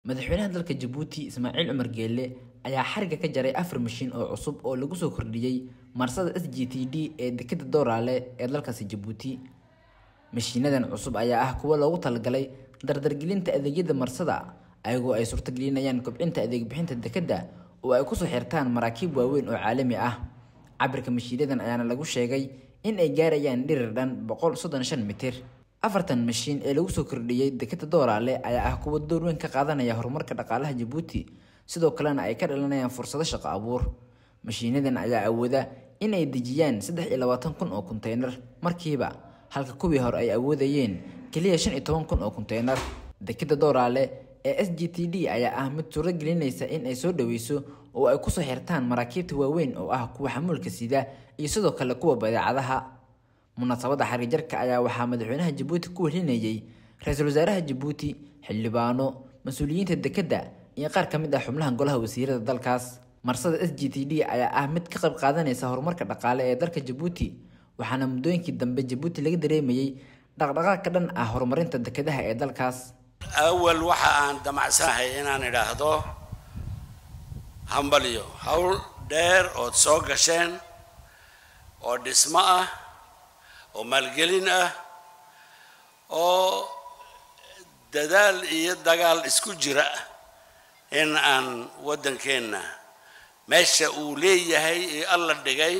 madaxweynaha dalka jabuuti ismaaciil cumar geelle ayaa xariga ka jaray afar mashiin oo cusub oo lagu soo kordhiyey marsada s g t d ee dekeda dooraale ee dalkaasi jabuuti mashiinadan cusub ayaa ah kuwo loogu talagalay dardargelinta adeegyada marsada ayagoo ay suurtagelinayaan kobcinta adeeg bixinta dekeda oo ay kusoo xirtaan maraakiib waaweyn oo caalami ah cabirka mashiinadan ayaana lagu sheegay in ay gaarayaan dhirir dhan boqol soddon shan mitir afartan mashiin ee lagu soo kordhiyey dekeda dooraale ayaa ah kuwo door weyn ka qaadanaya horumarka dhaqaalaha jabuuti sidoo kalena ay ka dhalanayaan fursado shaqo abuur mashiinadan ayaa awooda in ay dejiyaan saddex iyo labaatan kun oo konteynar markiiba halka kuwii hore ay awoodayeen keliya shan iyo toban kun oo konteynar dekeda dooraale ee s g t d ayaa ah mid suuro gelinaysa in ay soo dhaweyso oo ay kusoo xirtaan maraakiibta waaweyn oo ah kuwa xamuulka sida iyo sidoo kale kuwa badeecadaha munaasabadda xariijarka ayaa waxaa madaxweynaha jabuuti ku welinayay ra-iisul wasaaraha jabuuti xildhibaano mas-uuliyiinta dekeda iyo qaar ka mid ah xubnaha golaha wasiirada dalkaas marsada s g t d ayaa ah mid ka qayb qaadanaysa horumarka dhaqaale ee dalka jabuuti waxaana muddooyinkii dambe jabuuti laga dareemayey dhaqdhaqaaq ka dhan ah horumarinta dekedaha ee dalkaas awal waxa aan damacsanahay inaan idhaahdo hambalyo howl dheer ood soo gasheen oo dhismo ah oo maalgelin ah oo dadaal iyo dagaal isku jira in aan waddankeenna meesha uu leeyahay ee alla dhigay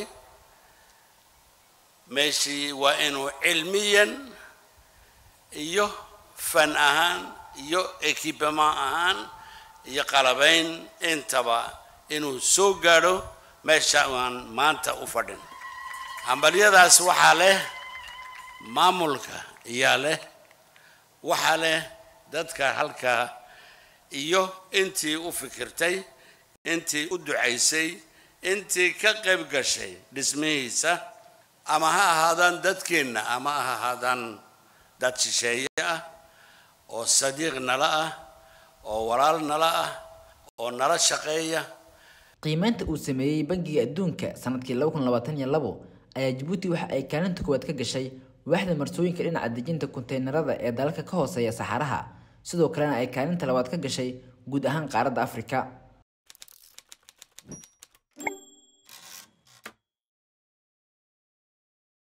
meeshii waa inuu cilmiyan iyo fan ahaan iyo equipement ahaan iyo qalabayn intaba inuu soo gaadho meesha aan maanta u fadhin hambalyadaas waxaa leh maamulka iyaa leh waxaa leh dadka halkaa iyo intii u fikirtay intii u ducaysay intii ka qayb gashay dhismihiisa ama ha ahaadaan dadkeenna ama ha ahaadaan dad shisheeye ah oo sadiiq nala ah oo walaal nala ah oo nala shaqeeya qiimeynta uu sameeyey bangiga adduunka sanadkii laba kun labaatan iyo labo ayaa jabuuti waxa ay kaalinta koowaad ka gashay waaxda marsooyinka dhinaca dejinta konteynerada ee dalalka ka hooseeya saxaraha sidoo kalena ay kaalinta labaad ka gashay guud ahaan qaaradda afrika